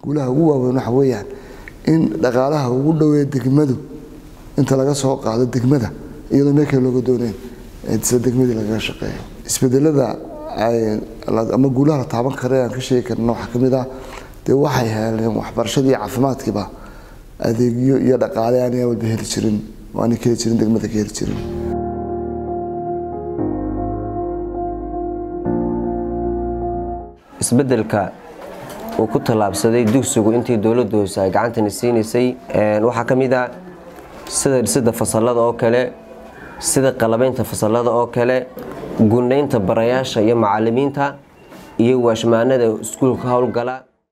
guulaha ugu waaweyn waxa weeyaan in dhaqaalaha ugu dhoweeya degmadu inta laga soo qaado degmada iyadoo meel kale looga dooneyn sida degmadii lagaga shaqeeyo isbedelada ama guulaha la taaban kara aan ka sheegi karna waxaa ka mid ah dee waxay heleen waxbarashadii iyo caafimaadkiiba adeegyo iyo dhaqaale aanay walba heli jirin oo aanay ka heli jirin degmada ka heli jirin isbedelka uu ku tallaabsaday dugsigu intii dowladda hoose ay gacantani siinaysay waxaa ka mid ah sida dhisida fasalada oo kale sida qalabaynta fasalada oo kale gunaynta barayaasha iyo macalimiinta iyo waashmaanada iskuulka howlgala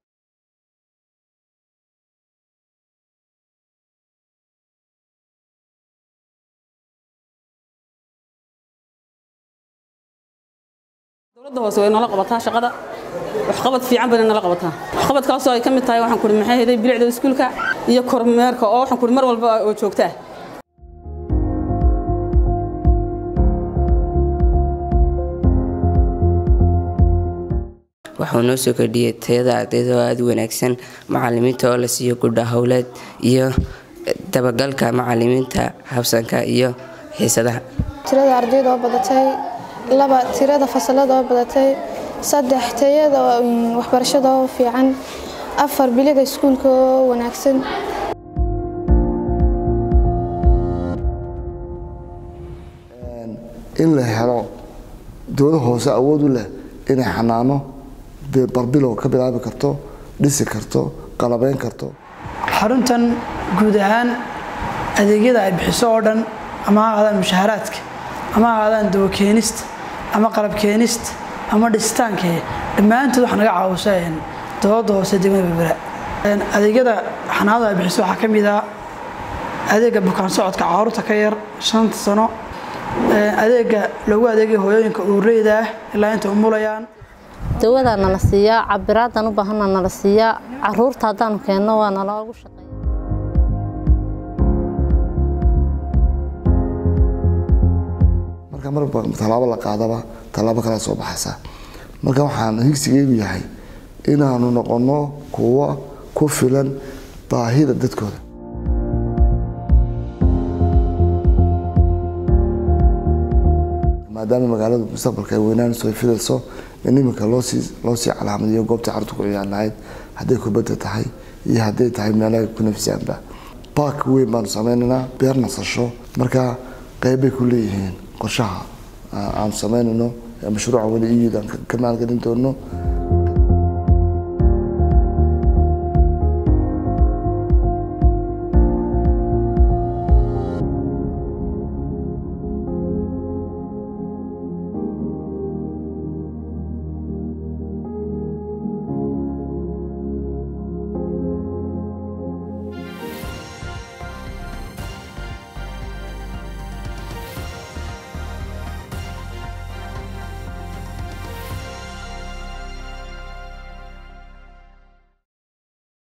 dowladda hoose way nala qabataa shaqada waxqabad fiican bayna nala qabataa waxqabadkaasoo ay ka mid tahay waxaan kuri maxay heday bilicda iskuulka iyo kormeerka oo waxaan kuri mar walba oo joogtaa waxuu noo soo kordhiyey tayada ardayda oo aada u wanaagsan macalimiinta oo la siiyo gudha howleed iyo dabagalka macalimiinta habsanka iyo xiisadaha tirada ardayda oo badatay laba tirada fasalada oo badatay saddex tayada waxbarashada oo fiican afar biliga iskuulka oo wanaagsan in la helo dowlad hoose awood u leh inay xanaano barbilow ka bilaabi karto dhisi karto qalabeyn karto xaruntan guud ahaan adeegyada ay bixiso oo dhan ama ha ahaadaan mushaharaadka ama ha ahaadaan dawo keenista ama qalab keenista ama dhisitaanka dhammaantood waxa naga caawisa dowladda hoose degmada berbera adeegyada xanaanada ay bixiso waxaa ka mid ah adeega bukaan socodka caruurta ka yar shanta sano adeega loogu adeegay hooyooyinka uureyda ah ilaa inta umulayaan dawadaa nala siiyaa cabiraadan u baahana nala siiyaa caruurta haddaanu keenno waa naloogu shaqeeya marka marba tallaabo la qaadaba tallaabo kala soo baxaysa marka waxaan higsigeygu yahay inaanu noqonno kuwo ku filan baahida dadkooda maadaama magaaladu mustaqbalka ay weynaan soo fidayso in iminka loosii loosii calaamadiyo goobtii carruurta ku ciyaar lahayd hadday kubadda tahay iyo hadday tahay meelaha ku nafsiyaanba baak weyn baanu sameynaynaa beer nasasho marka qeybbay ku leeyihiin qorshaha aanu sameynayno mashruuca weli iyudan ka maalgelin doono